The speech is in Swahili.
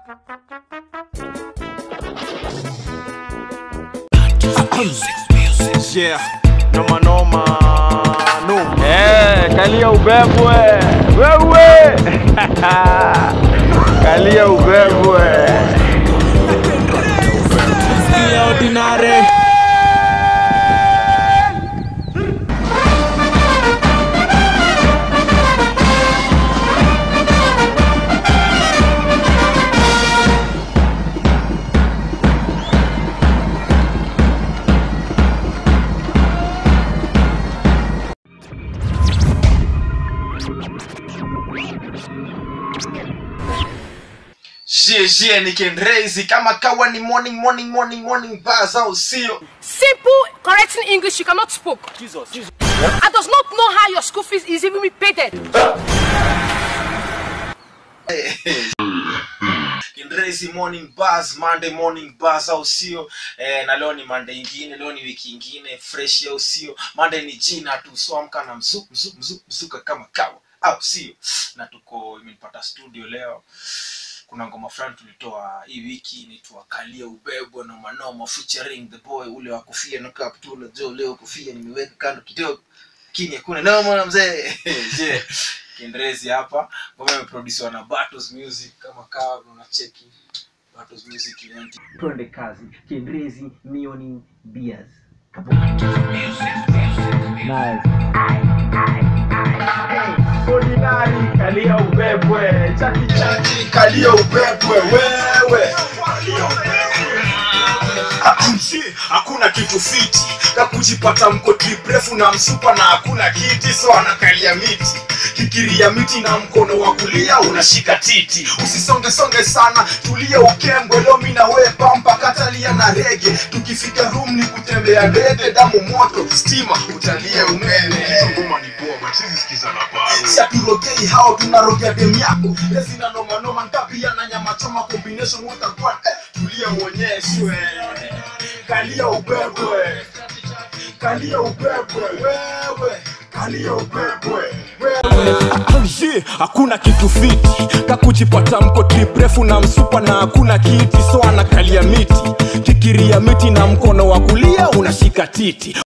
Yeah, noma noma noma. Eh, kalia ubebwe wewe kalia ubebwe Ordinary. Jeje ni Kendrazy kama kawa ni morning morning morning morning buzz au sio? Simple, correct in English, you cannot speak. I does not know how your school fees is even paid. Kendrazy morning buzz, Monday morning buzz au sio? Eh, na leo ni Monday ingine, leo ni wiki ingine fresh au sio? Monday ni jina tu, so amka na mzuka mzuka mzuka mzuka kama kawa au sio? Na tuko imenipata studio leo kuna ngoma fulani tulitoa hii wiki inaitwa kalia ubebwa na manoma featuring the boy ule wa kofia na kaptula jo leo kofia nimeweka kando kidogo lakini hakuna noma na mzee je kiendelezi hapa ngoma imeproduciwa na Battles Music kama kawa unacheki Battles Music event twende kazi kienrezi mioni beers ordinary kalia ubebwe chaki chaki kalia ubebwe wewe Msi, hakuna kitu fiti kakujipata mko trip refu na msupa na hakuna kiti so anakalia miti kikiria miti na mkono wa kulia unashika titi usisonge songe sana tulia ukembwe lomi na we pampa katalia na rege tukifika room ni kutembea ndege damu moto stima utalia umeme si aturogei hao tunarogea dem yako lezina nomanoma nkapia na nyama choma combination utakuwa eh, tulia uonyeshwe kalia ubebwe kalia ubebwe wewe kalia ubebwe Mzee, hakuna kitu fiti kakujipata mko trip refu na msupa na hakuna kiti so anakalia miti kikiria miti na mkono wa kulia unashika titi